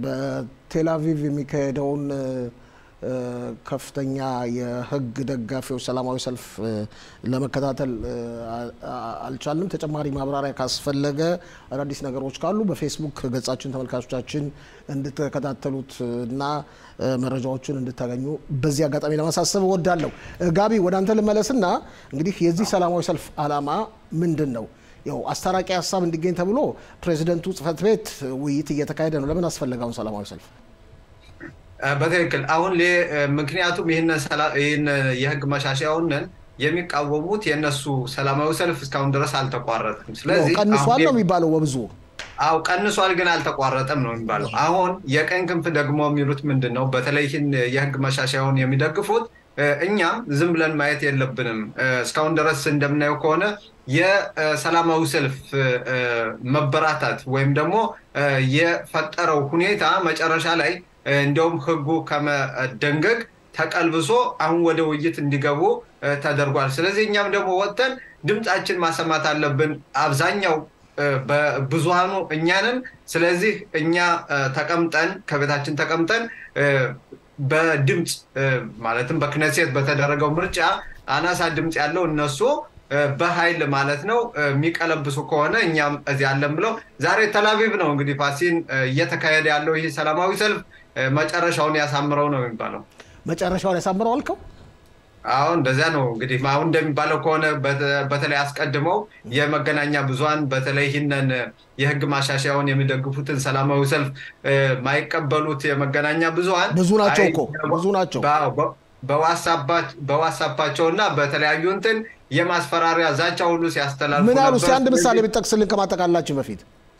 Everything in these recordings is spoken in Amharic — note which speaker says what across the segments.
Speaker 1: በቴል አቪቭ የሚካሄደውን ከፍተኛ የህግ ደጋፊዎች ሰላማዊ ሰልፍ ለመከታተል አልቻልንም። ተጨማሪ ማብራሪያ ካስፈለገ አዳዲስ ነገሮች ካሉ በፌስቡክ ገጻችን ተመልካቾቻችን እንድትከታተሉት እና መረጃዎችን እንድታገኙ በዚህ አጋጣሚ ለማሳሰብ እወዳለሁ። ጋቢ ወደ አንተ ልመለስና እንግዲህ የዚህ ሰላማዊ ሰልፍ ዓላማ ምንድን ነው? ያው አስታራቂ ሀሳብ እንዲገኝ ተብሎ ፕሬዚደንቱ ጽህፈት ቤት ውይይት እየተካሄደ ነው። ለምን አስፈለገውን ሰላማዊ ሰልፍ?
Speaker 2: በትክክል አሁን ምክንያቱም ይህን የህግ መሻሻያውንን የሚቃወሙት የእነሱ ሰላማዊ ሰልፍ እስካሁን ድረስ አልተቋረጠም። ስለዚህ
Speaker 1: ቀንሷል ነው የሚባለው በብዙ
Speaker 2: አው ቀንሷል፣ ግን አልተቋረጠም ነው የሚባለው። አሁን የቀኝ ክንፍ ደግሞ የሚሉት ምንድን ነው? በተለይ ይህን የህግ መሻሻያውን የሚደግፉት እኛም ዝም ብለን ማየት የለብንም። እስካሁን ድረስ እንደምናየው ከሆነ የሰላማዊ ሰልፍ መበራታት ወይም ደግሞ የፈጠረው ሁኔታ መጨረሻ ላይ እንዲያውም ህጉ ከመደንገግ ተቀልብሶ አሁን ወደ ውይይት እንዲገቡ ተደርጓል። ስለዚህ እኛም ደግሞ ወጥተን ድምፃችን ማሰማት አለብን። አብዛኛው ብዙሃኑ እኛንን። ስለዚህ እኛ ተቀምጠን ከቤታችን ተቀምጠን በድምፅ ማለትም በክነሴት በተደረገው ምርጫ አናሳ ድምፅ ያለው እነሱ በኃይል ማለት ነው የሚቀለብሱ ከሆነ እኛም እዚህ አለን ብለው ዛሬ ተላቪቭ ነው እንግዲህ ፋሲን እየተካሄደ ያለው ይህ ሰላማዊ ሰልፍ መጨረሻውን ያሳምረው ነው የሚባለው።
Speaker 1: መጨረሻውን ያሳምረው አልከው?
Speaker 2: አሁን እንደዚያ ነው እንግዲህ አሁን እንደሚባለው ከሆነ በተለይ አስቀድመው የመገናኛ ብዙኃን በተለይ ይህንን የህግ ማሻሻያውን የሚደግፉትን ሰላማዊ ሰልፍ ማይቀበሉት የመገናኛ ብዙኃን
Speaker 1: ብዙ ናቸው እኮ ብዙ ናቸው።
Speaker 2: በዋትሳፓቸው እና በተለያዩ እንትን የማስፈራሪያ ዛቻ ሁሉ ሲያስተላልፉ
Speaker 1: ምን አሉ? እስኪ አንድ ምሳሌ ብጠቅስልን ከማጠቃላላችን በፊት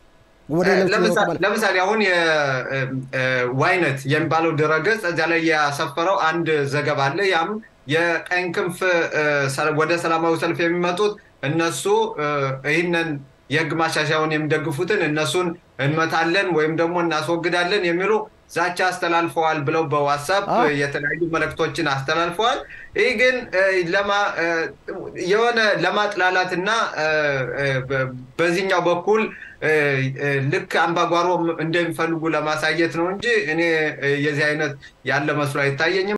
Speaker 2: ለምሳሌ አሁን የዋይነት የሚባለው ድረገጽ እዚያ ላይ ያሰፈረው አንድ ዘገባ አለ። ያም የቀኝ ክንፍ ወደ ሰላማዊ ሰልፍ የሚመጡት እነሱ ይህንን የህግ ማሻሻያውን የሚደግፉትን እነሱን እንመታለን ወይም ደግሞ እናስወግዳለን የሚሉ ዛቻ አስተላልፈዋል ብለው በዋትሳፕ የተለያዩ መልእክቶችን አስተላልፈዋል። ይህ ግን የሆነ ለማጥላላት እና በዚህኛው በኩል ልክ አምባጓሮ እንደሚፈልጉ ለማሳየት ነው እንጂ እኔ የዚህ አይነት ያለ መስሎ አይታየኝም።